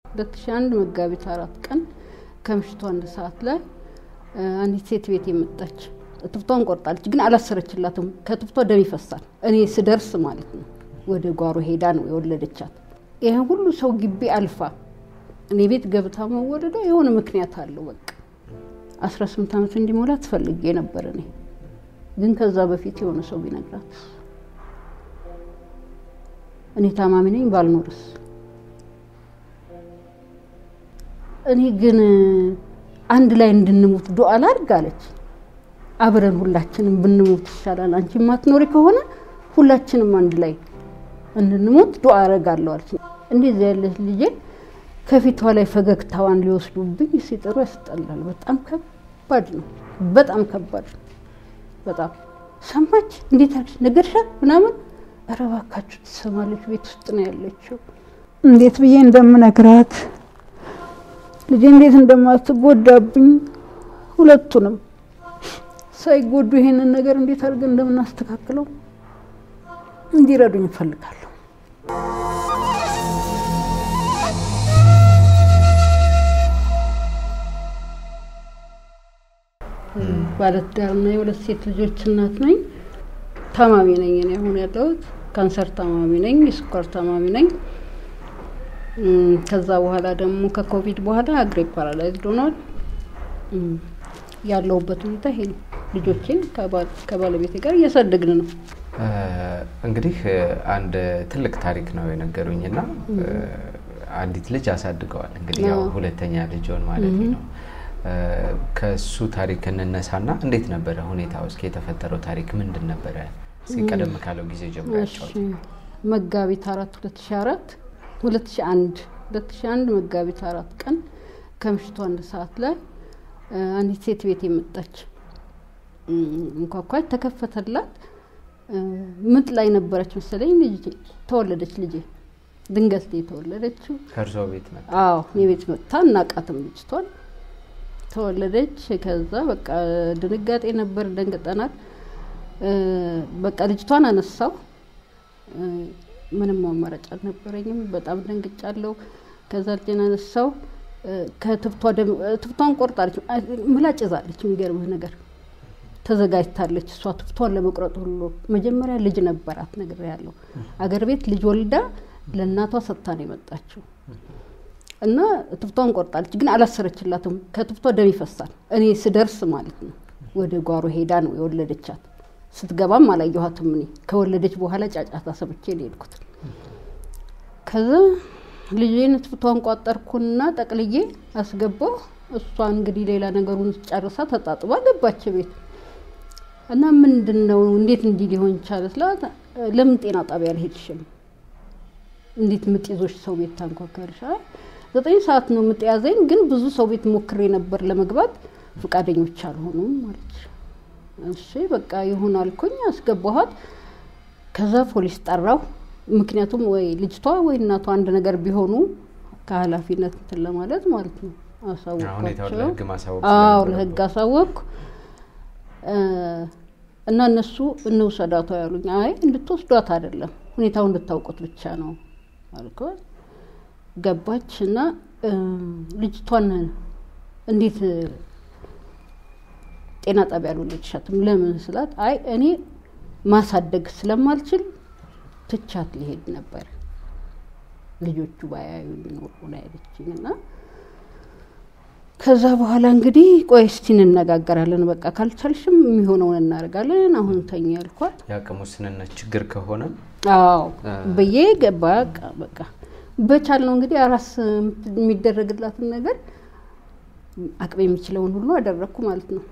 ሁለት ሺ አንድ መጋቢት አራት ቀን ከምሽቱ አንድ ሰዓት ላይ አንዲት ሴት ቤት የመጣች እትብቷን ቆርጣለች፣ ግን አላሰረችላትም። ከእትብቷ ደም ይፈሳል። እኔ ስደርስ ማለት ነው ወደ ጓሮ ሄዳ ነው የወለደቻት። ይህን ሁሉ ሰው ግቢ አልፋ እኔ ቤት ገብታ መወለዷ የሆነ ምክንያት አለው። በቃ አስራ ስምንት ዓመት እንዲሞላ ትፈልጌ ነበር እኔ ግን ከዛ በፊት የሆነ ሰው ቢነግራት እኔ ታማሚ ነኝ ባልኖርስ እኔ ግን አንድ ላይ እንድንሞት ዱዓ ላድርግ አለች። አብረን ሁላችንም ብንሞት ይሻላል፣ አንቺ የማትኖሪ ከሆነ ሁላችንም አንድ ላይ እንድንሞት ዱዓ አረጋለሁ አለች። እንደዚህ ያለች ልጄ ከፊቷ ላይ ፈገግታዋን ሊወስዱብኝ ሲጥሩ ያስጠላል። በጣም ከባድ ነው። በጣም ከባድ ነው። በጣም ሰማች። እንዴት አለች ነገርሻት ምናምን። ኧረ እባካችሁ ትሰማለች። ቤት ውስጥ ነው ያለችው። እንዴት ብዬ እንደምነግራት ልጄ እንዴት እንደማትጎዳብኝ ሁለቱንም ሳይጎዱ ይሄንን ነገር እንዴት አድርገን እንደምናስተካክለው እንዲረዱኝ እፈልጋለሁ። ባለትዳርና የሁለት ሴት ልጆች እናት ነኝ። ታማሚ ነኝ። እኔ አሁን ያለሁት ካንሰር ታማሚ ነኝ፣ የስኳር ታማሚ ነኝ። ከዛ በኋላ ደግሞ ከኮቪድ በኋላ እግሬ ፓራላይዝድ ሆኗል። ያለሁበት ሁኔታ ይሄ ነው። ልጆቼን ከባለቤቴ ጋር እያሳደግን ነው። እንግዲህ አንድ ትልቅ ታሪክ ነው የነገሩኝ እና አንዲት ልጅ አሳድገዋል። እንግዲህ ያው ሁለተኛ ልጅን ማለት ነው። ከሱ ታሪክ እንነሳና እንዴት ነበረ ሁኔታው? እስኪ የተፈጠረው ታሪክ ምንድን ነበረ? ቀደም ካለው ጊዜ ጀምሮ ያጫወት። መጋቢት አራት ሁለት ሺ አራት ሁለት ሺ አንድ ሁለት ሺ አንድ መጋቢት አራት ቀን ከምሽቱ አንድ ሰዓት ላይ አንዲት ሴት ቤት የመጣች እንኳኳች፣ ተከፈተላት። ምጥ ላይ ነበረች መሰለኝ። ልጅ ተወለደች። ልጄ ድንገት ነው የተወለደችው። ከእርሶ ቤት መጣ? አዎ እኔ ቤት መጥታ እናቃትም ልጅቷን ተወለደች። ከዛ በቃ ድንጋጤ ነበር፣ ደንግጠናል። በቃ ልጅቷን አነሳው። ምንም አማራጭ አልነበረኝም። በጣም ደንግጫለሁ። ከዛ ልጄን አነሳው። ከትብቷን ቆርጣለች፣ ምላጭ ይዛለች። የሚገርምህ ነገር ተዘጋጅታለች። እሷ ትብቷን ለመቁረጥ ሁሉ መጀመሪያ ልጅ ነበራት ነገር ያለው አገር ቤት ልጅ ወልዳ ለእናቷ ሰጥታ ነው የመጣችው እና ትብቷን ቆርጣለች፣ ግን አላሰረችላትም። ከትብቷ ደም ይፈሳል። እኔ ስደርስ ማለት ነው ወደ ጓሮ ሄዳ ነው የወለደቻት። ስትገባም አላየኋትም። እኔ ከወለደች በኋላ ጫጫታ ሰምቼ ነው የሄድኩት። ከዛ ልጄን ትብቷን ቋጠርኩና ጠቅልዬ አስገባሁ። እሷ እንግዲህ ሌላ ነገሩን ጨርሳ ተጣጥባ ገባች ቤት እና ምንድን ነው እንዴት እንዲህ ሊሆን ቻለ ስላት፣ ለምን ጤና ጣቢያ አልሄድሽም? እንዴት ምጥ ይዞሽ ሰው ቤት ታንኳኳልሽ? ዘጠኝ ሰዓት ነው ምጥ ያዘኝ፣ ግን ብዙ ሰው ቤት ሞክሬ ነበር ለመግባት ፈቃደኞች አልሆኑም ማለች። እሺ በቃ ይሁን አልኩኝ፣ አስገባኋት። ከዛ ፖሊስ ጠራው። ምክንያቱም ወይ ልጅቷ ወይ እናቷ አንድ ነገር ቢሆኑ ከኃላፊነት እንትን ለማለት ማለት ነው። አሳወቅኳቸው። አዎ ለህግ አሳወቅኩ እና እነሱ እንውሰዳቷ ያሉኝ፣ አይ እንድትወስዷት አይደለም ሁኔታው እንድታውቁት ብቻ ነው አልኳት። ገባች እና ልጅቷን እንዴት ጤና ጣቢያ አልወለድሻትም? ለምን ስላት፣ አይ እኔ ማሳደግ ስለማልችል ትቻት ሊሄድ ነበር ልጆቹ ባያዩ ኖሮ ነው ያለችኝ። እና ከዛ በኋላ እንግዲህ ቆይ እስቲ እንነጋገራለን፣ በቃ ካልቻልሽም የሚሆነውን እናደርጋለን፣ አሁን ተኛ ያልኳት። የአቅም ውስንነት ችግር ከሆነ አዎ ብዬ ገባ። በቃ በቻል ነው እንግዲህ አራስ የሚደረግላትን ነገር አቅም የሚችለውን ሁሉ አደረግኩ ማለት ነው።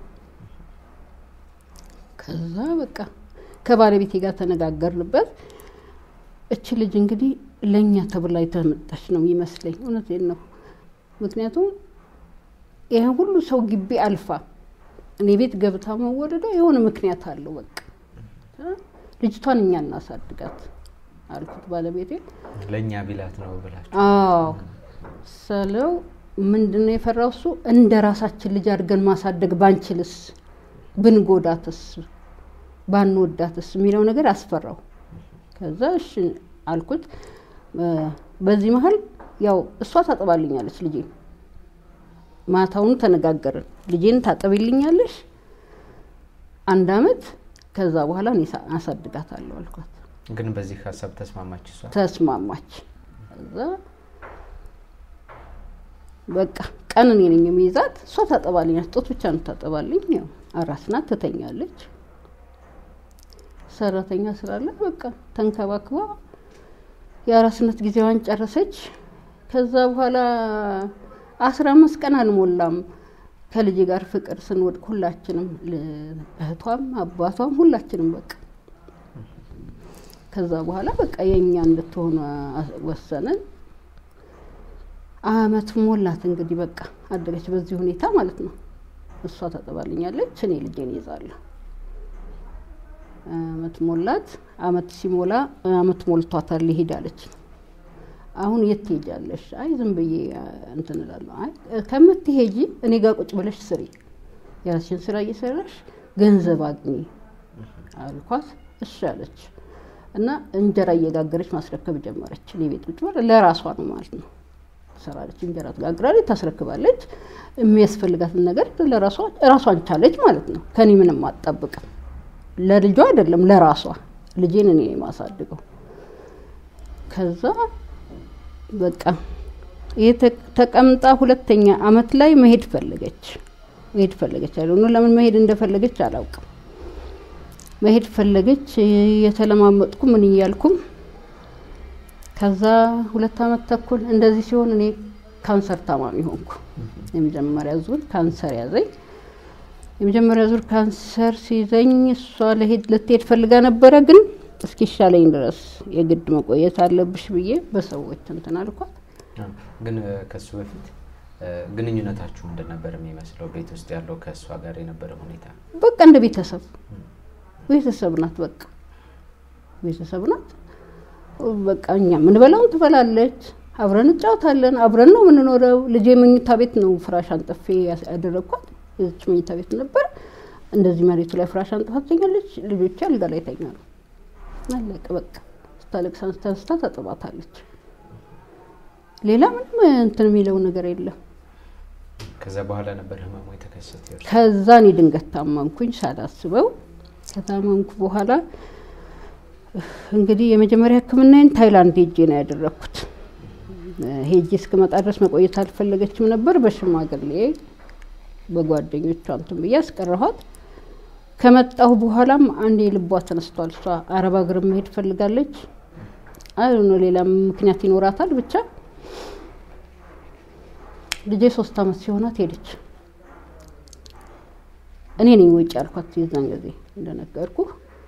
ከዛ በቃ ከባለቤቴ ጋር ተነጋገርንበት። እች ልጅ እንግዲህ ለእኛ ተብላ የተመጣች ነው የሚመስለኝ። እውነቴን ነው። ምክንያቱም ይህን ሁሉ ሰው ግቢ አልፋ እኔ ቤት ገብታ መወለዷ የሆነ ምክንያት አለው። በቃ ልጅቷን እኛ እናሳድጋት አልኩት ባለቤቴ። ለእኛ ቢላት ነው ብላችሁ? አዎ ስለው ምንድን ነው የፈራው እሱ እንደ ራሳችን ልጅ አድርገን ማሳደግ ባንችልስ፣ ብንጎዳትስ፣ ባንወዳትስ የሚለው ነገር አስፈራው። ከዛ እሺ አልኩት። በዚህ መሀል ያው እሷ ታጥባልኛለች ልጄን። ማታውን ተነጋገርን። ልጄን ታጥብልኛለሽ አንድ አመት፣ ከዛ በኋላ እኔ ሳ- አሳድጋታለሁ አልኳት። ግን በዚህ ሀሳብ ተስማማች እሷ? ተስማማች። ከዛ በቃ ቀን እኔ ነኝ የሚይዛት፣ እሷ ታጠባልኛለች። ጡት ብቻ ነው ታጠባልኝ። ያው አራስ ናት፣ ትተኛለች። ሰራተኛ ስላለ በቃ ተንከባክባ የአራስነት ጊዜዋን ጨረሰች። ከዛ በኋላ አስራ አምስት ቀን አልሞላም ከልጅ ጋር ፍቅር ስንወድቅ ሁላችንም ል- እህቷም አባቷም ሁላችንም በቃ ከዛ በኋላ በቃ የእኛ እንድትሆኑ አ- ወሰንን። አመት ሞላት እንግዲህ በቃ አደገች በዚህ ሁኔታ ማለት ነው። እሷ ታጠባልኛለች፣ እኔ ልጄን ይዛለሁ። አመት ሞላት። አመት ሲሞላ አመት ሞልቷታል ሊሄድ አለች። አሁን የት ትሄጃለሽ? አይ ዝም ብዬ አ፣ እንትን እላለሁ። አይ ከምትሄጂ እኔ ጋር ቁጭ ብለሽ ስሪ፣ የራስሽን ስራ እየሰራሽ ገንዘብ አግኚ አልኳት። እሺ አለች እና እንጀራ እየጋገረች ማስረከብ ጀመረች። እኔ ቤት ቁጭ ብላ ለራሷ ነው ማለት ነው ትሰራለች። እንጀራ ትጋግራለች፣ ታስረክባለች። የሚያስፈልጋትን ነገር ለራሷ ራሷን ቻለች ማለት ነው። ከኔ ምንም አትጠብቅም። ለልጇ አይደለም ለራሷ ልጄን እኔ የማሳድገው ከዛ በቃ ይሄ ተ- ተቀምጣ ሁለተኛ አመት ላይ መሄድ ፈለገች መሄድ ፈለገች አለ ለምን መሄድ እንደፈለገች አላውቅም መሄድ ፈለገች የተለማመጥኩ ምን እያልኩም ከዛ ሁለት አመት ተኩል እንደዚህ ሲሆን እኔ ካንሰር ታማሚ ሆንኩ የመጀመሪያ ዙር ካንሰር ያዘኝ የመጀመሪያ ዙር ካንሰር ሲይዘኝ እሷ ለሄድ ልትሄድ ፈልጋ ነበረ ግን እስኪሻለኝ ድረስ የግድ መቆየት አለብሽ ብዬ በሰዎች እንትን አልኳት አዎ። ግን እ፣ ከሱ በፊት እ፣ ግንኙነታችሁ ምንድን ነበር የሚመስለው? ቤት ውስጥ ያለው ከእሷ ጋር የነበረ ሁኔታ በቃ እንደ ቤተሰብ ቤተሰብ ናት። በቃ ቤተሰብ ናት። በቃ እኛ ምንበላውን ትበላለች፣ አብረን እንጫወታለን፣ አብረን ነው የምንኖረው። ልጄ መኝታ ቤት ነው ፍራሽ አንጥፌ ያስ- ያደረግኳት። የዚች መኝታ ቤት ነበር። እንደዚህ መሬቱ ላይ ፍራሽ አንጥፋ ትተኛለች፣ ልጆቼ አልጋ ላይ ይተኛሉ። አለቀ በቃ። ስታለቅስ ተንስታ ታጥባታለች። ሌላ ምንም እንትን የሚለው ነገር የለም። ከዛ በኋላ ነበር ህመሙ የተከሰተ የእርሱ? ከዛ እኔ ድንገት ታመምኩኝ ሳላስበው። ከታመምኩ በኋላ እንግዲህ የመጀመሪያ ሕክምናዬን ታይላንድ ሄጄ ነው ያደረግኩት። ሄጄ እስክመጣ ድረስ መቆየት አልፈለገችም ነበር። በሽማግሌ በጓደኞቿ እንትን ብዬ አስቀረኋት። ከመጣሁ በኋላም አንዴ ልቧ ተነስቷል። እሷ አረብ ሀገር መሄድ ፈልጋለች። አይ ነው ሌላ ምክንያት ይኖራታል ብቻ ልጄ ሶስት አመት ሲሆናት ሄደች። እኔ ነኝ ውጭ ያልኳት የዛን ጊዜ እንደነገርኩ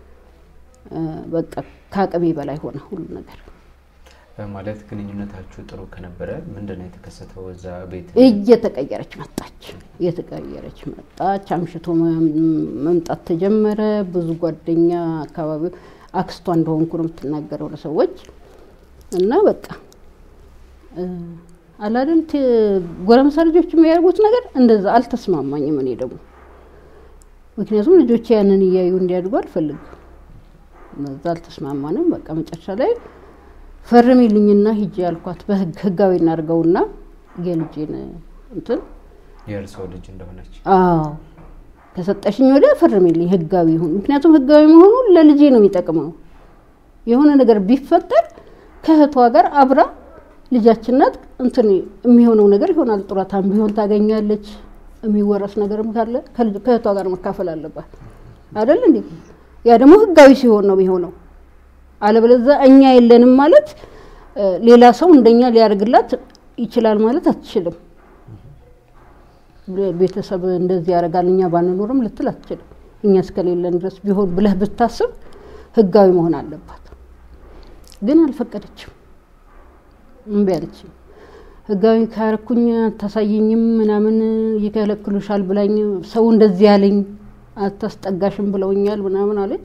በቃ ከአቅሜ በላይ ሆነ ሁሉ ነገር። እ፣ ማለት ግንኙነታችሁ ጥሩ ከነበረ ምንድን ነው የተከሰተው? እዛ ቤት እየተቀየረች መጣች፣ እየተቀየረች መጣች። አምሽቶ መም- መምጣት ተጀመረ። ብዙ ጓደኛ አካባቢው አክስቷ እንደሆንኩ ነው የምትናገረው ለሰዎች እና በቃ እ፣ አላደል ት- ጎረምሳ ልጆች የሚያደርጉት ነገር እንደዛ አልተስማማኝም። እኔ ደግሞ ምክንያቱም ልጆቼ ያንን እያዩ እንዲያድጉ አልፈልግም። እነዛ አልተስማማንም። በቃ መጨረሻ ላይ ፈርሚልኝና ሂጄ ያልኳት በህግ ህጋዊ እናድርገውና የልጄን እንትን የእርስዎ ልጅ እንደሆነች አዎ ከሰጠሽኝ ወደ ፈርሚልኝ ህጋዊ ይሁን። ምክንያቱም ህጋዊ መሆኑ ለልጄ ነው የሚጠቅመው። የሆነ ነገር ቢፈጠር ከእህቷ ጋር አብራ ልጃችን ናት እንትን የሚሆነው ነገር ይሆናል። ጡረታም ቢሆን ታገኛለች። የሚወረስ ነገርም ካለ ከልጅ- ከእህቷ ጋር መካፈል አለባት አይደል እንዴ? ያ ደግሞ ህጋዊ ሲሆን ነው የሚሆነው። አለበለዚያ እኛ የለንም ማለት እ፣ ሌላ ሰው እንደኛ ሊያደርግላት ይችላል ማለት አትችልም። ቤተሰብ እንደዚህ ያደርጋል እኛ ባንኖርም ልትል አትችልም። እኛ እስከሌለን ድረስ ቢሆን ብለህ ብታስብ ህጋዊ መሆን አለባት። ግን አልፈቀደችም፣ እምቢ አለችኝ። ህጋዊ ካረኩኝ አታሳየኝም ምናምን ይከለክሉሻል ብላኝ ሰው እንደዚህ ያለኝ አታስጠጋሽም ብለውኛል ምናምን አለች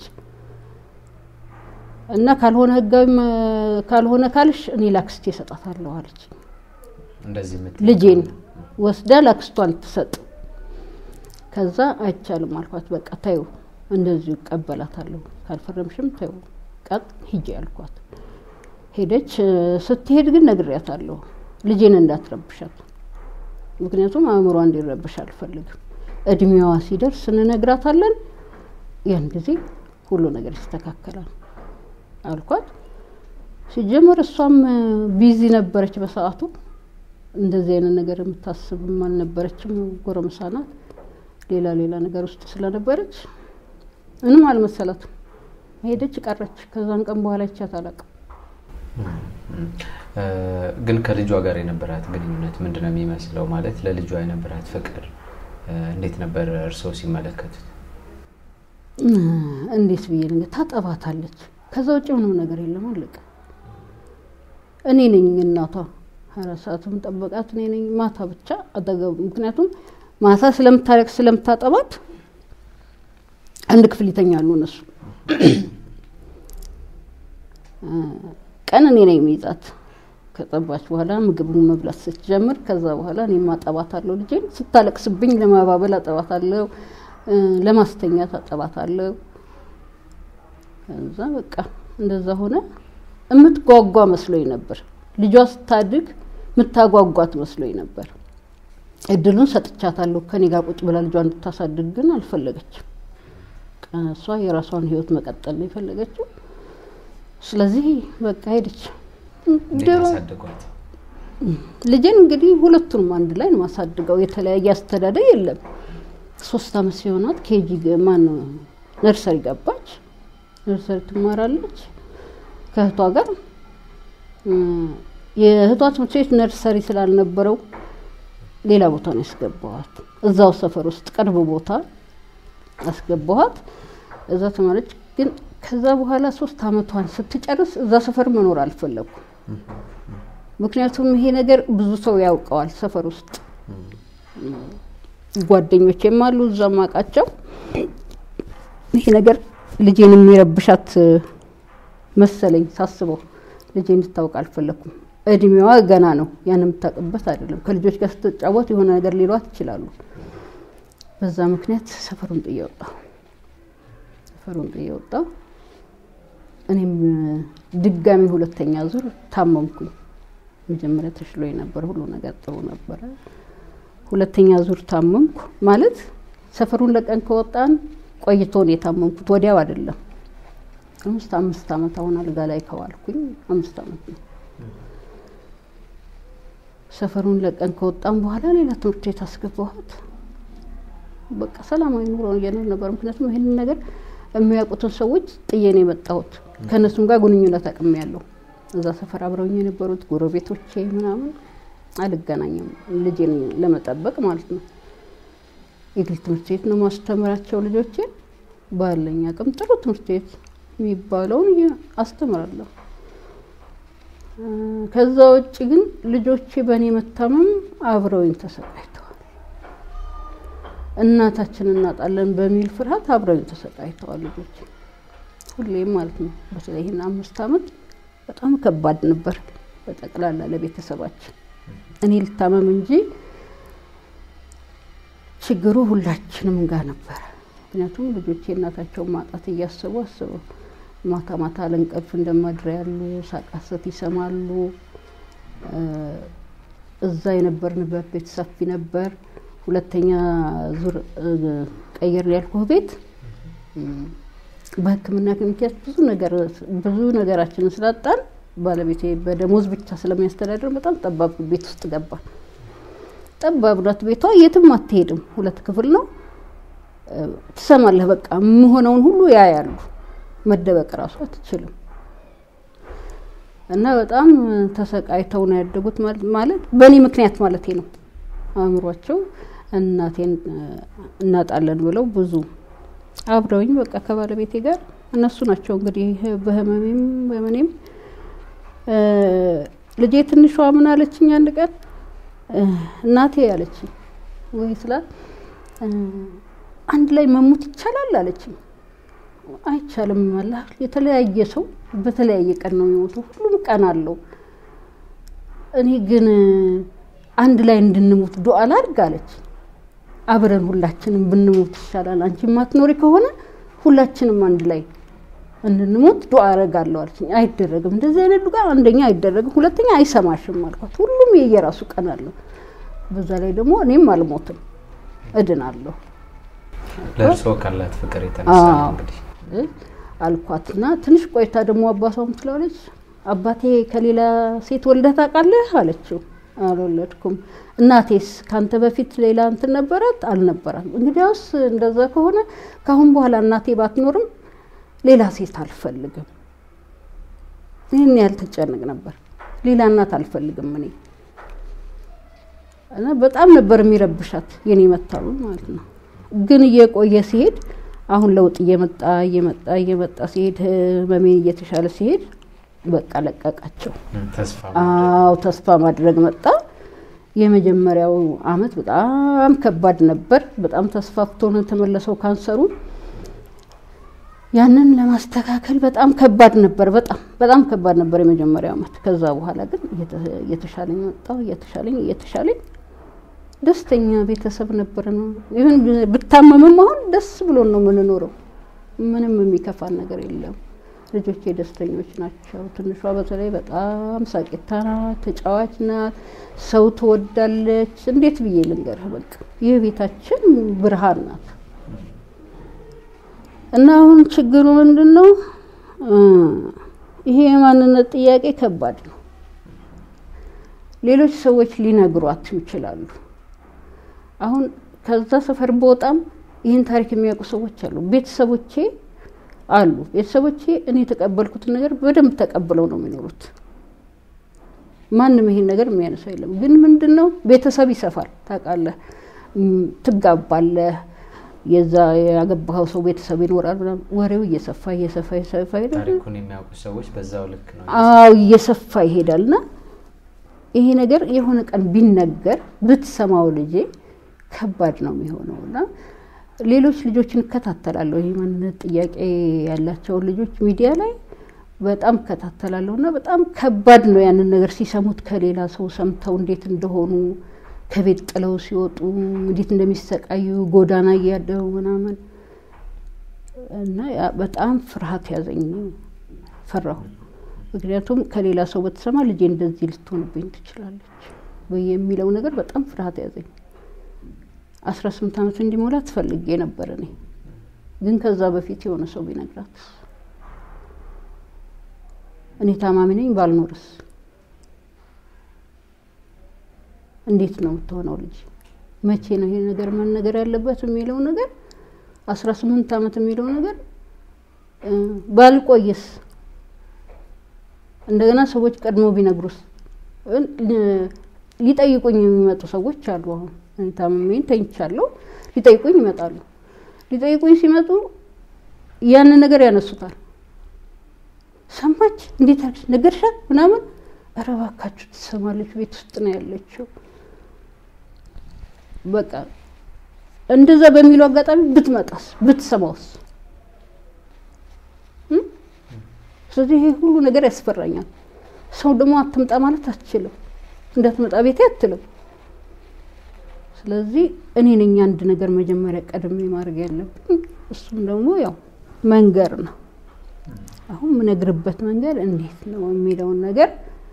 እና ካልሆነ ህጋዊ ካልሆነ ካልሽ እኔ ላክስቴ እሰጣታለሁ አለች። እንደዚህ የምትይው ልጄን ከሆነ፣ ወስዳ ላክስቷን ትሰጥ። ከዛ አይቻልም አልኳት። በቃ ታዩ እንደዚሁ እቀበላታለሁ፣ ካልፈረምሽም ታዩ ቀጥ ሂጂ አልኳት። ሄደች። ስትሄድ ግን ነግሬያታለሁ። ልጄን እንዳትረብሻት፣ ምክንያቱም አእምሯ እንዲረብሽ አልፈልግም። እድሜዋ ሲደርስ እንነግራታለን። ያን ጊዜ ሁሉ ነገር ይስተካከላል አልኳት። ሲጀመር እሷም ቢዚ ነበረች በሰዓቱ። እንደዚህ አይነት ነገር የምታስብም አልነበረችም። ጎረምሳ ናት። ሌላ ሌላ ነገር ውስጥ ስለነበረች ምንም አልመሰላትም። ሄደች ቀረች። ከዛን ቀን በኋላ ይቻት አላውቅም። ግን ከልጇ ጋር የነበራት ግንኙነት ምንድን ነው የሚመስለው? ማለት ለልጇ የነበራት ፍቅር እንዴት ነበር እርስዎ ሲመለከቱት? እንዴት ብዬ ነገር ታጠባታለች። ከዛ ውጭ ምንም ነገር የለም። አለቀ። እኔ ነኝ እናቷ። አራት ሰዓትም ጠበቃት እኔ ነኝ። ማታ ብቻ አጠገቡ ምክንያቱም ማታ ስለምታለቅ ስለምታጠባት አንድ ክፍል ይተኛሉ እነሱ። ቀን እኔ ነኝ የሚይዛት ከጠባች በኋላ ምግብ መብላት ስትጀምር፣ ከዛ በኋላ እኔ ማጠባታለሁ። ልጄን ስታለቅስብኝ ለማባበል አጠባታለሁ፣ ለማስተኛት አጠባታለሁ። ከዛ በቃ እንደዛ ሆነ። የምትጓጓ መስሎኝ ነበር። ልጇ ስታድግ የምታጓጓት መስሎኝ ነበር። እድሉን ሰጥቻታለሁ ከኔ ጋር ቁጭ ብላ ልጇ እንድታሳድግ ግን አልፈለገችም። እሷ የራሷን ሕይወት መቀጠል ነው የፈለገችው። ስለዚህ በቃ ሄደች። ያሳደጓት ልጄን እንግዲህ ሁለቱንም አንድ ላይ ነው ማሳድገው። የተለያየ አስተዳደግ የለም። ሶስት አመት ሲሆናት ኬጂ ማን ነርሰሪ ገባች። ነርሰሪ ትማራለች ከእህቷ ጋር። የእህቷ ትምህርት ቤት ነርሰሪ ስላልነበረው ሌላ ቦታ ነው ያስገባኋት። እዛው ሰፈር ውስጥ ቅርብ ቦታ አስገባኋት። እዛ ተማረች። ግን ከዛ በኋላ ሶስት አመቷን ስትጨርስ እዛ ሰፈር መኖር አልፈለኩም። ምክንያቱም ይሄ ነገር ብዙ ሰው ያውቀዋል ሰፈር ውስጥ ጓደኞቼም አሉ እዛ ማቃቸው። ይሄ ነገር ልጄን የሚረብሻት መሰለኝ ሳስበው ልጄ እንድታውቅ አልፈለኩም። እድሜዋ ገና ነው፣ ያን የምታውቅበት አይደለም። ከልጆች ጋር ስትጫወት የሆነ ነገር ሊሏት ይችላሉ። በዛ ምክንያት ሰፈሩን ጥዬ ወጣሁ። ሰፈሩን ጥዬ ወጣሁ። እኔም ድጋሚ ሁለተኛ ዙር ታመምኩኝ። መጀመሪያ ተሽሎኝ ነበር፣ ሁሉ ነገር ጥሩ ነበረ። ሁለተኛ ዙር ታመምኩ። ማለት ሰፈሩን ለቀን ከወጣን ቆይቶ ነው የታመምኩት፣ ወዲያው አይደለም። አምስት አምስት አመት አሁን አልጋ ላይ ከዋልኩኝ አምስት አመት ነው። ሰፈሩን ለቀን ከወጣን በኋላ ሌላ ትምህርት ቤት አስገባኋት። በቃ ሰላማዊ ኑሮ እየኖር ነበር። ምክንያቱም ይህንን ነገር የሚያውቁትን ሰዎች ጥዬ ነው የመጣሁት። ከእነሱም ጋር ግንኙነት አቅሜያለሁ። እዛ ሰፈር አብረውኝ የነበሩት ጎረቤቶቼ ምናምን አልገናኝም፣ ልጄን ለመጠበቅ ማለት ነው። የግል ትምህርት ቤት ነው ማስተምራቸው ልጆቼን። ባለኝ አቅም ጥሩ ትምህርት ቤት የሚባለውን አስተምራለሁ። ከዛ ውጭ ግን ልጆቼ በእኔ መታመም አብረውኝ ተሰቃይተዋል። እናታችን እናጣለን በሚል ፍርሃት አብረውኝ ተሰቃይተዋል ልጆቼ ሁሌም ማለት ነው። በተለይ ይህን አምስት አመት በጣም ከባድ ነበር በጠቅላላ ለቤተሰባችን። እኔ ልታመም እንጂ ችግሩ ሁላችንም ጋር ነበረ። ምክንያቱም ልጆቼ እናታቸውን ማጣት እያሰቡ አስበው ማታ ማታ ለእንቅልፍ እንደማድረ ያሉ ሳቃሰት ይሰማሉ። እዛ የነበርንበት ቤት ሰፊ ነበር። ሁለተኛ ዙር ቀየር ያልኩህ ቤት በሕክምና ምክንያት ብዙ ነገር ብዙ ነገራችንን ስላጣን ባለቤቴ በደሞዝ ብቻ ስለሚያስተዳድር በጣም ጠባብ ቤት ውስጥ ገባ። ጠባብ ናት ቤቷ፣ የትም አትሄድም። ሁለት ክፍል ነው። ትሰማለህ፣ በቃ የምሆነውን ሁሉ ያያሉ። መደበቅ እራሱ አትችልም። እና በጣም ተሰቃይተው ነው ያደጉት። ማለት በእኔ ምክንያት ማለት ነው። አእምሯቸው እናቴን እናጣለን ብለው ብዙ አብረውኝ በቃ ከባለቤቴ ጋር እነሱ ናቸው እንግዲህ በህመሜም በምኔም ልጄ ትንሿ ምን አለችኝ አንድ ቀን እናቴ አለችኝ ወይ ስላት አንድ ላይ መሞት ይቻላል አለችኝ አይቻልም አላ የተለያየ ሰው በተለያየ ቀን ነው የሚሞተው ሁሉም ቀን አለው እኔ ግን አንድ ላይ እንድንሞት ዱአ ላድርግ አለች አብረን ሁላችንም ብንሞት ይሻላል አንቺ ማትኖሪ ከሆነ ሁላችንም አንድ ላይ እንድንሞት ዱዓ አረጋለሁ አለችኝ። አይደረግም፣ እንደዚህ አይነት ዱዓ አንደኛ አይደረግም፣ ሁለተኛ አይሰማሽም አልኳት። ሁሉም የየራሱ ቀን አለው። በዛ ላይ ደግሞ እኔም አልሞትም እድናለሁ ለእርስዎ ካላት ፍቅር የተነሳ ነው አዎ። እንግዲህ አልኳትና ትንሽ ቆይታ ደግሞ አባቷም ትላለች አባቴ ከሌላ ሴት ወልደህ ታውቃለህ አለችው። አልወለድኩም። እናቴስ ካንተ በፊት ሌላ እንትን ነበራት? አልነበራም። እንግዲያውስ እንደዛ ከሆነ ካሁን በኋላ እናቴ ባትኖርም ሌላ ሴት አልፈልግም። ይህን ያህል ትጨንቅ ነበር። ሌላ እናት አልፈልግም እኔ እና በጣም ነበር የሚረብሻት የኔ መታመም ማለት ነው። ግን እየቆየ ሲሄድ አሁን ለውጥ እየመጣ እየመጣ እየመጣ ሲሄድ ህመሜ እየተሻለ ሲሄድ በቃ ለቀቃቸው። ተስፋ አዎ ተስፋ ማድረግ መጣ። የመጀመሪያው አመት በጣም ከባድ ነበር። በጣም ተስፋፍቶ ነው የተመለሰው ካንሰሩ። ያንን ለማስተካከል በጣም ከባድ ነበር። በጣም በጣም ከባድ ነበር የመጀመሪያው አመት። ከዛ በኋላ ግን እየተ- እየተሻለኝ መጣው እየተሻለኝ እየተሻለኝ ደስተኛ ቤተሰብ ነበር ነው። ይሁን ብታመምም አሁን ደስ ብሎን ነው የምንኖረው። ምንም የሚከፋን ነገር የለም። ልጆቼ ደስተኞች ናቸው። ትንሿ በተለይ በጣም ሳቂታ ናት፣ ተጫዋች ናት፣ ሰው ትወዳለች። እንዴት ብዬ ልንገርህ፣ በቃ የቤታችን ብርሃን ናት። እና አሁን ችግሩ ምንድን ነው? እ ይሄ የማንነት ጥያቄ ከባድ ነው። ሌሎች ሰዎች ሊነግሯት ይችላሉ። አሁን ከዛ ሰፈር በወጣም ይህን ታሪክ የሚያውቁ ሰዎች አሉ። ቤተሰቦቼ አሉ። ቤተሰቦቼ እኔ የተቀበልኩትን ነገር በደንብ ተቀብለው ነው የሚኖሩት። ማንም ይሄን ነገር የሚያነሳው የለም። ግን ምንድን ነው ቤተሰብ ይሰፋል። ታውቃለህ፣ እም፣ ትጋባለህ። የዛ ያገባኸው ሰው ቤተሰብ ይኖራል። ምናምን ወሬው እየሰፋ እየሰፋ እየሰፋ ይሄዳል። ታሪኩን የሚያውቁ ሰዎች በዛው ልክ ነው አዎ እየሰፋ ይሄዳል። እና ይሄ ነገር የሆነ ቀን ቢነገር ብትሰማው ልጄ ከባድ ነው የሚሆነው እና ሌሎች ልጆችን እከታተላለሁ። ይህ ማንነት ጥያቄ ያላቸውን ልጆች ሚዲያ ላይ በጣም እከታተላለሁ እና በጣም ከባድ ነው ያንን ነገር ሲሰሙት ከሌላ ሰው ሰምተው እንዴት እንደሆኑ ከቤት ጥለው ሲወጡ እንዴት እንደሚሰቃዩ ጎዳና እያደሩ ምናምን እና ያ በጣም ፍርሃት ያዘኝ፣ ፈራሁ። ምክንያቱም ከሌላ ሰው በተሰማ ልጄ እንደዚህ ልትሆንብኝ ትችላለች ወይ የሚለው ነገር በጣም ፍርሃት ያዘኝ። አስራ ስምንት ዓመት እንዲሞላ ትፈልጌ ነበር እኔ ግን ከዛ በፊት የሆነ ሰው ቢነግራት እኔ ታማሚ ነኝ ባልኖርስ እንዴት ነው የምትሆነው ልጅ መቼ ነው ይሄ ነገር መነገር ያለበት የሚለው ነገር አስራ ስምንት ዓመት የሚለው ነገር እ ባልቆይስ እንደገና ሰዎች ቀድሞ ቢነግሩስ እ ሊጠይቁኝ የሚመጡ ሰዎች አሉ። አሁን እኔ ታምሜን ተኝቻለሁ፣ ሊጠይቁኝ ይመጣሉ። ሊጠይቁኝ ሲመጡ ያንን ነገር ያነሱታል። ሰማች፣ እንዴት አለች፣ ነገርሻት ምናምን። ኧረ እባካችሁ ትሰማለች፣ ቤት ውስጥ ነው ያለችው። በቃ እንደዛ በሚለው አጋጣሚ ብትመጣስ ብትሰማውስ? እ? ስለዚህ ይሄ ሁሉ ነገር ያስፈራኛል። ሰው ደግሞ አትምጣ ማለት አትችልም፣ እንዳትመጣ ቤቴ አትልም። ስለዚህ እኔ ነኝ አንድ ነገር መጀመሪያ ቀድሜ ማድረግ ያለብኝ። እሱም ደግሞ ያው መንገር ነው። አሁን የምነግርበት መንገድ እንዴት ነው የሚለውን ነገር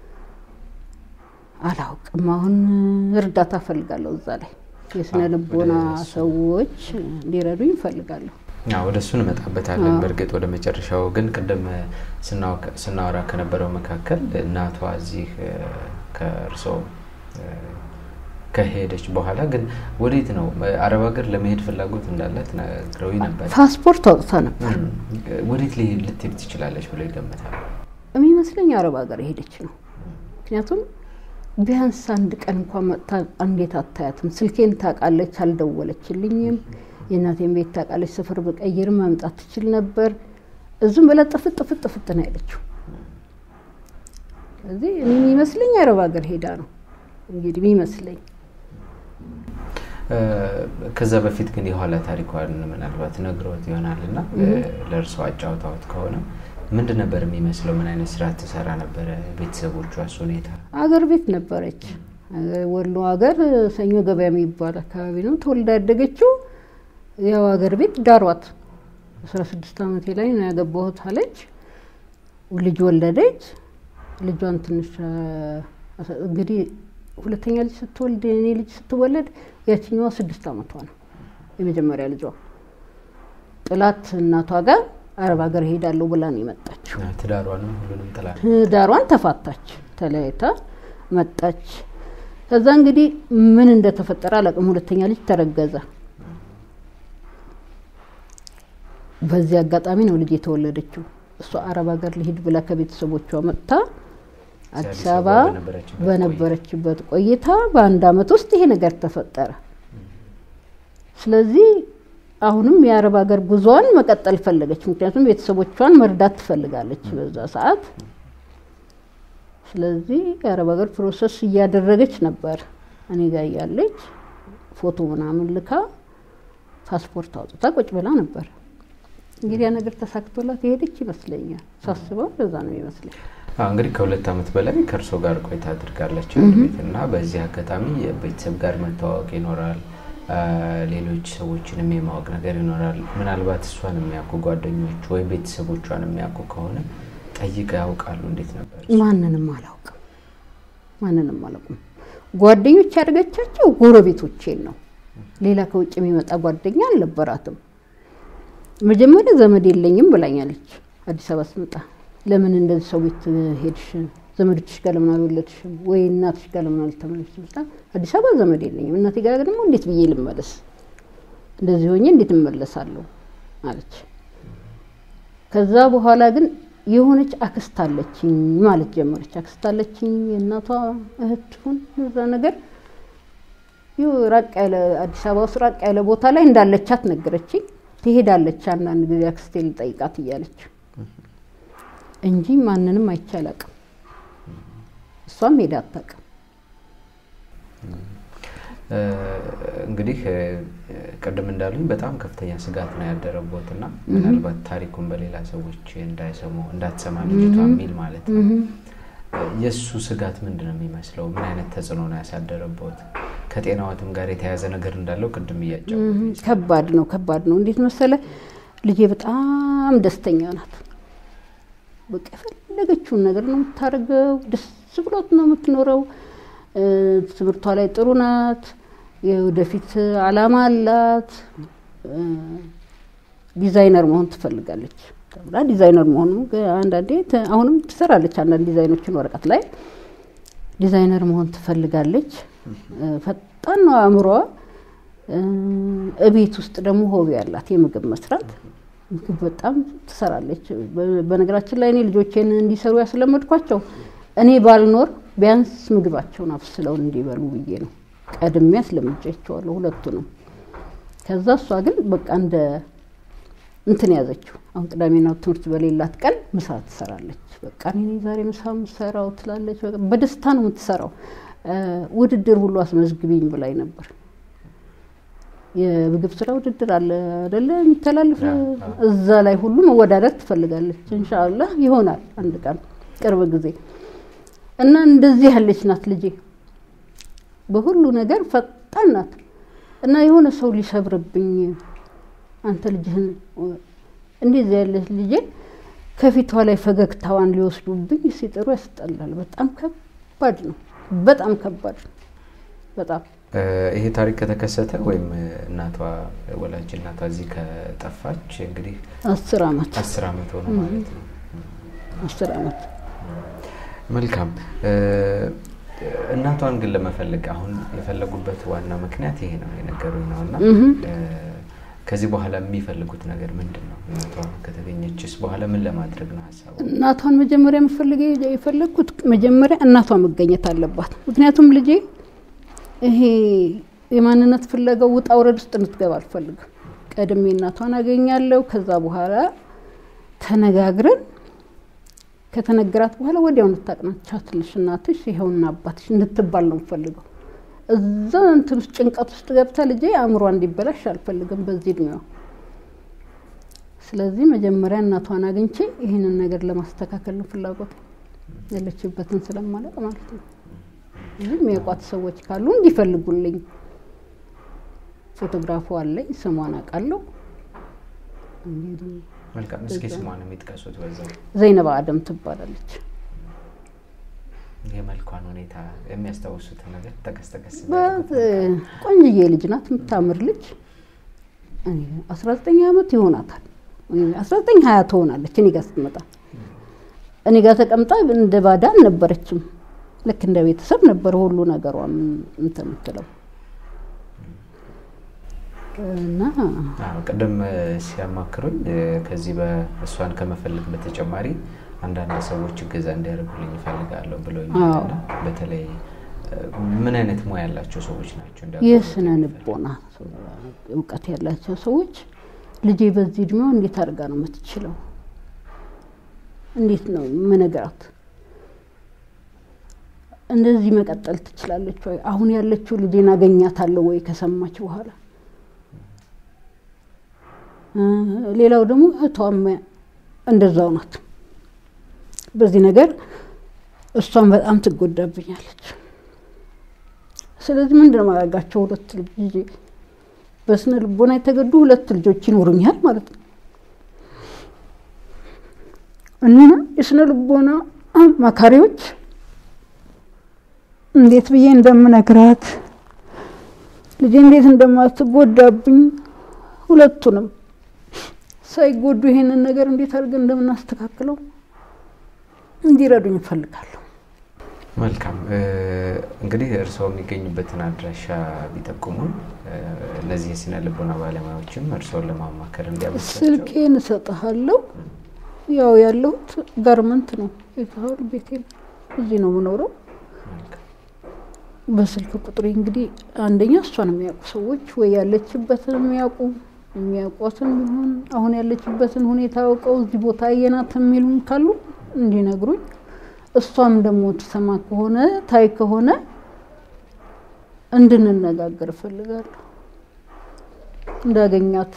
አላውቅም። አሁን እርዳታ እፈልጋለሁ እዛ ላይ የስነ አዎ፣ ልቦና ወደ እሱ። ሰዎች እንዲረዱኝ እፈልጋለሁ። አዎ፣ ወደ እሱ እንመጣበታለን። አዎ። በእርግጥ ወደ መጨረሻው ግን ቅድም ስናወ- ስናወራ ከነበረው መካከል እናቷ እዚህ እ፣ ከእርስዎ እ፣ ከሄደች በኋላ ግን ወዴት ነው አረብ ሀገር ለመሄድ ፍላጎት እንዳላት ነግረውኝ ነበር። ፓስፖርት አውጥታ ነበር እም፣ ወዴት ሊ- ልትሄድ ትችላለች ብሎ ይገምታል? የሚመስለኝ አረብ ሀገር ሄደች ነው። ምክንያቱም ቢያንስ አንድ ቀን እንኳን መጥታ እንዴት አታያትም? ስልኬን ታውቃለች፣ አልደወለችልኝም። የእናቴን ቤት ታውቃለች፣ ስፍር ብቀይር መምጣት ትችል ነበር። እዙም ብላ ጥፍጥ ጥፍጥ ጥፍጥ ነው ያለችው። ስለዚህ እኔ የሚመስለኝ አረብ ሀገር ሄዳ ነው እንግዲህ የሚመስለኝ። እ፣ ከዛ በፊት ግን የኋላ ታሪኳን ምናልባት ነግሮት ይሆናል እና ለእርሷ አጫውታዎት ከሆነ ምንድን ነበር የሚመስለው? ምን አይነት ስራ ትሰራ ነበረ? ቤተሰቦቿስ ሁኔታ? አገር ቤት ነበረች። አገር- ወሎ ሀገር ሰኞ ገበያ የሚባል አካባቢ ነው ተወልዳ ያደገችው። ያው አገር ቤት ዳሯት አስራ ስድስት ዓመቴ ላይ ነው ያገባሁት አለች። ልጅ ወለደች። ልጇን ትንሽ እንግዲህ ሁለተኛ ልጅ ስትወልድ እኔ ልጅ ስትወለድ ያችኛዋ ስድስት ዓመቷ ነው። የመጀመሪያ ልጇ ጥላት እናቷ ጋር አረብ ሀገር ሄዳለሁ ብላ ነው የመጣችው። ትዳሯንም ሁሉንም ጥላ ትዳሯን ተፋታች፣ ተለያይታ መጣች። ከዛ እንግዲህ ምን እንደተፈጠረ አላውቅም። ሁለተኛ ልጅ ተረገዘ። በዚህ አጋጣሚ ነው ልጅ የተወለደችው። እሷ አረብ ሀገር ልሂድ ብላ ከቤተሰቦቿ መጥታ አዲስ አበባ በነበረችበት ቆይታ በአንድ አመት ውስጥ ይሄ ነገር ተፈጠረ። ስለዚህ አሁንም የአረብ ሀገር ጉዞዋን መቀጠል ፈለገች። ምክንያቱም ቤተሰቦቿን መርዳት ትፈልጋለች በዛ ሰዓት። ስለዚህ የአረብ ሀገር ፕሮሰስ እያደረገች ነበር። እኔ ጋር እያለች ፎቶ ምናምን ልካ ፓስፖርት አውጥታ ቁጭ ብላ ነበር። እንግዲህ ያ ነገር ተሳክቶላት የሄደች ይመስለኛል። ሳስበው በዛ ነው ይመስለኝ። እንግዲህ ከሁለት ዓመት በላይ ከእርሶ ጋር ቆይታ አድርጋለች ቤት እና በዚህ አጋጣሚ የቤተሰብ ጋር መተዋወቅ ይኖራል። ሌሎች ሰዎችንም የማወቅ ነገር ይኖራል። ምናልባት እሷን የሚያውቁ ጓደኞች ወይም ቤተሰቦቿን የሚያውቁ ከሆነ ጠይቀው ያውቃሉ? እንዴት ነበር? ማንንም አላውቅም። ማንንም አላውቅም። ጓደኞች ያደረገቻቸው ጎረቤቶቼን ነው። ሌላ ከውጭ የሚመጣ ጓደኛ አልነበራትም። መጀመሪያ ዘመድ የለኝም ብላኛለች። አዲስ አበባ ስመጣ ለምን እንደዚህ ሰው ቤት ሄድሽ? ዘመዶችሽ ጋር ለምን አልወለድሽም? ወይ እናትሽ ጋር ለምን አልተመለስሽም? ስላ አዲስ አበባ ዘመድ የለኝም፣ እናቴ ጋር ደግሞ እንዴት ብዬ ልመለስ? እንደዚህ ሆኜ እንዴት እመለሳለሁ አለች። ከዛ በኋላ ግን የሆነች አክስት አለችኝ ማለት ጀመረች። አክስት አለችኝ የእናቷ እህት ትሁን እዛ ነገር ይኸው ራቅ ያለ አዲስ አበባ ውስጥ ራቅ ያለ ቦታ ላይ እንዳለቻት ነገረችኝ። ትሄዳለች አንዳንድ ጊዜ አክስቴ ልጠይቃት እያለች እንጂ ማንንም አይቼ አላውቅም። እሷም ሄዳ አታውቅም። እንግዲህ ቅድም እንዳሉኝ በጣም ከፍተኛ ስጋት ነው ያደረቦት እና ምናልባት ታሪኩን በሌላ ሰዎች እንዳይሰሙ እንዳትሰማ ልጅቷ የሚል ማለት ነው። የእሱ ስጋት ምንድን ነው የሚመስለው? ምን አይነት ተጽዕኖ ነው ያሳደረቦት? ከጤናዋትም ጋር የተያያዘ ነገር እንዳለው ቅድም እያጫው ከባድ ነው፣ ከባድ ነው። እንዴት መሰለ ልጄ በጣም ደስተኛ ናት። በቃ የፈለገችውን ነገር ነው የምታደርገው። ደስ ብሎት ነው የምትኖረው። ትምህርቷ ላይ ጥሩ ናት። የወደፊት አላማ አላት። ዲዛይነር መሆን ትፈልጋለች ተብላ ዲዛይነር መሆኑ አንዳንዴ አሁንም ትሰራለች። አንዳንድ ዲዛይኖችን ወረቀት ላይ ዲዛይነር መሆን ትፈልጋለች። ፈጣን ነው አእምሮዋ። እቤት ውስጥ ደግሞ ሆቢ ያላት የምግብ መስራት ምግብ በጣም ትሰራለች። በነገራችን ላይ እኔ ልጆቼን እንዲሰሩ ያስለመድኳቸው እኔ ባልኖር ቢያንስ ምግባቸውን አብስለው እንዲበሉ ብዬ ነው። ቀድሜ አስለምጃቸዋለሁ ሁለቱንም። ከዛ እሷ ግን በቃ እንደ እንትን ያዘችው። አሁን ቅዳሜና ትምህርት በሌላት ቀን ምሳ ትሰራለች። በቃ እኔ ዛሬ ምሳ ምሰራው ትላለች። በደስታ ነው የምትሰራው። ውድድር ሁሉ አስመዝግቢኝ ብላኝ ነበር። የምግብ ስራ ውድድር አለ አደለ የሚተላልፍ እዛ ላይ ሁሉ መወዳደር ትፈልጋለች። እንሻአላህ ይሆናል አንድ ቀን ቅርብ ጊዜ እና እንደዚህ ያለች ናት ልጄ። በሁሉ ነገር ፈጣን ናት እና የሆነ ሰው ሊሰብርብኝ አንተ ልጅህን እንደዚህ ያለች ልጄ ከፊቷ ላይ ፈገግታዋን ሊወስዱብኝ ሲጥሩ ያስጠላል። በጣም ከባድ ነው። በጣም ከባድ ነው። በጣም ይሄ ታሪክ ከተከሰተ ወይም እናቷ ወላጅ እናቷ እዚህ ከጠፋች እንግዲህ አስር አመት አስር አመት ሆነ ማለት ነው። አስር አመት መልካም። እናቷን ግን ለመፈለግ አሁን የፈለጉበት ዋና ምክንያት ይሄ ነው የነገሩኝ ነው እና ከዚህ በኋላ የሚፈልጉት ነገር ምንድን ነው? እናቷ ከተገኘችስ በኋላ ምን ለማድረግ ነው ሀሳቡ? እናቷን መጀመሪያ የምፈልገ የፈለግኩት መጀመሪያ እናቷ መገኘት አለባት። ምክንያቱም ልጄ ይሄ የማንነት ፍለጋው ውጣ ውረድ ውስጥ እንድትገባ አልፈልግም። ቀድሜ እናቷን አገኛለሁ። ከዛ በኋላ ተነጋግረን ከተነገራት በኋላ ወዲያው እንድታቅናቻትልሽ እናትሽ ይኸውና አባትሽ እንድትባል ነው የምፈልገው። እዛ እንትን ውስጥ ጭንቀት ውስጥ ገብታ ልጄ አእምሯ እንዲበላሽ አልፈልግም በዚህ እድሜዋ። ስለዚህ መጀመሪያ እናቷን አግኝቼ ይህንን ነገር ለማስተካከል ነው ፍላጎት ያለችበትን ስለማለቅ ማለት ነው። ይህ የሚያውቋት ሰዎች ካሉ እንዲፈልጉልኝ። ፎቶግራፉ አለኝ፣ ስሟን አውቃለሁ። እንግዲህ መልካም። እስኪ ስሟን የሚጥቀሱት በዛው ዘይነባ አደም ትባላለች። የመልኳን ሁኔታ የሚያስታውሱትን ነገር ጠቀስ ጠቀስ ቆንጅዬ ልጅ ናት፣ የምታምር ልጅ አስራ ዘጠኝ ዓመት ይሆናታል። አስራ ዘጠኝ ሀያ ትሆናለች እኔ ጋር ስትመጣ። እኔ ጋር ተቀምጣ እንደ ባዳ አልነበረችም። ልክ እንደ ቤተሰብ ነበር ሁሉ ነገሯ እንትን የምትለው እና ቅድም ሲያማክሩኝ ከዚህ በእሷን ከመፈለግ በተጨማሪ አንዳንድ ሰዎች እገዛ እንዲያደርጉልኝ ይፈልጋለሁ ብለውኛል። በተለይ ምን አይነት ሙያ ያላቸው ሰዎች ናቸው? የስነ ልቦና እውቀት ያላቸው ሰዎች ልጄ በዚህ እድሜዋ እንዴት አድርጋ ነው የምትችለው? እንዴት ነው ምነግራት? እንደዚህ መቀጠል ትችላለች ወይ? አሁን ያለችው ልጄን አገኛታለሁ ወይ ከሰማች በኋላ? ሌላው ደግሞ እህቷም እንደዛው ናት። በዚህ ነገር እሷን በጣም ትጎዳብኛለች። ስለዚህ ምንድን ነው ማድረጋቸው? ሁለት ልጅ በስነ ልቦና የተገዱ ሁለት ልጆች ይኖሩኛል ማለት ነው እና የስነ ልቦና መካሪዎች እንዴት ብዬ እንደምነግራት ልጄ እንዴት እንደማትጎዳብኝ ሁለቱንም ሳይጎዱ ይሄንን ነገር እንዴት አድርገን እንደምናስተካክለው እንዲረዱኝ እፈልጋለሁ። መልካም እንግዲህ እርስዎ የሚገኙበትን አድራሻ ቢጠቁሙን እነዚህ የስነ ልቦና ባለሙያዎችም እርስዎን ለማማከር እንዲያመቻቸው። ስልኬን እሰጥሃለሁ። ያው ያለሁት ጋርመንት ነው የታል ቤቴ እዚህ ነው የምኖረው። በስልክ ቁጥሬ እንግዲህ አንደኛ እሷን የሚያውቁ ሰዎች ወይ ያለችበትን የሚያውቁ የሚያውቋትን ቢሆን አሁን ያለችበትን ሁኔታ አውቀው እዚህ ቦታ አየናት የሚሉን ካሉ እንዲነግሩኝ እሷም ደግሞ ትሰማ ከሆነ ታይ ከሆነ እንድንነጋገር እፈልጋለሁ። እንዳገኛት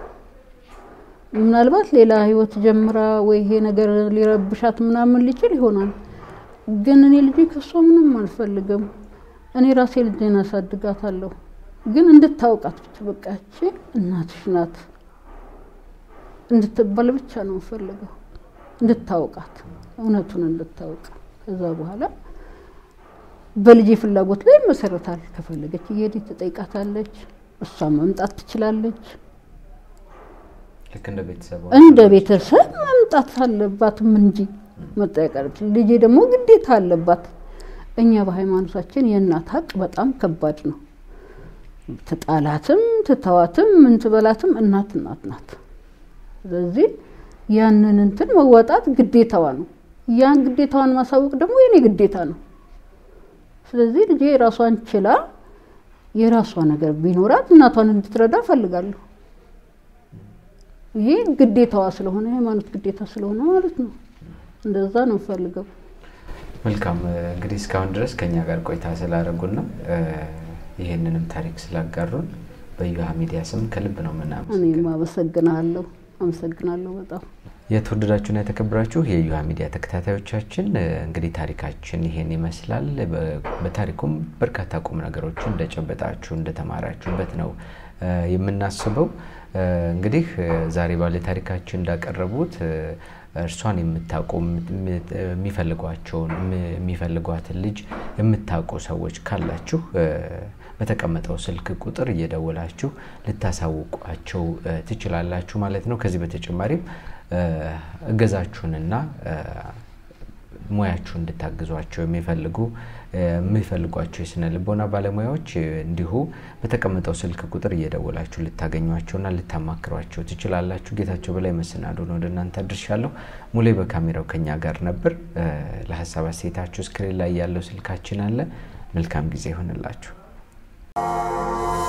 ምናልባት ሌላ ህይወት ጀምራ ወይ ይሄ ነገር ሊረብሻት ምናምን ሊችል ይሆናል። ግን እኔ ልጄ ከእሷ ምንም አልፈልግም። እኔ ራሴ ልጄን አሳድጋታለሁ። ግን እንድታውቃት ብቻ በቃ ያቺ እናትሽ ናት እንድትባል ብቻ ነው የምፈልገው። እንድታውቃት እውነቱን እንድታውቅ ከዛ በኋላ በልጄ ፍላጎት ላይ መሰረታል። ከፈለገች እየሄደች ትጠይቃታለች። እሷ መምጣት ትችላለች። ልክ እንደ ቤተሰብ እንደ ቤተሰብ መምጣት አለባትም እንጂ መጠየቅ ልጄ ደግሞ ግዴታ አለባት። እኛ በሃይማኖታችን የእናት ሀቅ በጣም ከባድ ነው። ትጣላትም ትተዋትም ምን ትበላትም እናት እናት ናት። ስለዚህ ያንን እንትን መወጣት ግዴታዋ ነው። ያን ግዴታዋን ማሳወቅ ደግሞ የኔ ግዴታ ነው። ስለዚህ ልጄ የራሷን ችላ የራሷ ነገር ቢኖራት እናቷን እንድትረዳ እፈልጋለሁ። ይሄ ግዴታዋ ስለሆነ የሃይማኖት ግዴታ ስለሆነ ማለት ነው። እንደዛ ነው የምፈልገው። መልካም እንግዲህ እስካሁን ድረስ ከኛ ጋር ቆይታ ስላደረጉና ይህንንም ታሪክ ስላጋሩን በዩሃ ሚዲያ ስም ከልብ ነው የምናመሰግነው። እኔም አመሰግናለሁ አመሰግናለሁ በጣም የተወደዳችሁና የተከበራችሁ የዩሃ ሚዲያ ተከታታዮቻችን እንግዲህ ታሪካችን ይሄን ይመስላል። በታሪኩም በርካታ ቁም ነገሮችን እንደጨበጣችሁ እንደተማራችሁበት ነው የምናስበው። እንግዲህ ዛሬ ባለ ታሪካችን እንዳቀረቡት እርሷን የምታውቁ የሚፈልጓቸውን የሚፈልጓትን ልጅ የምታውቁ ሰዎች ካላችሁ በተቀመጠው ስልክ ቁጥር እየደወላችሁ ልታሳውቋቸው ትችላላችሁ ማለት ነው። ከዚህ በተጨማሪም እገዛችሁንና ሙያችሁ እንድታግዟቸው የሚፈልጉ የሚፈልጓቸው የስነ ልቦና ባለሙያዎች እንዲሁ በተቀመጠው ስልክ ቁጥር እየደወላችሁ ልታገኟቸውና ልታማክሯቸው ትችላላችሁ። ጌታቸው በላይ መሰናዶን ወደ እናንተ አድርሻለሁ። ሙሌ በካሜራው ከኛ ጋር ነበር። ለሀሳብ አስተያየታችሁ ስክሪን ላይ ያለው ስልካችን አለ። መልካም ጊዜ ይሆንላችሁ።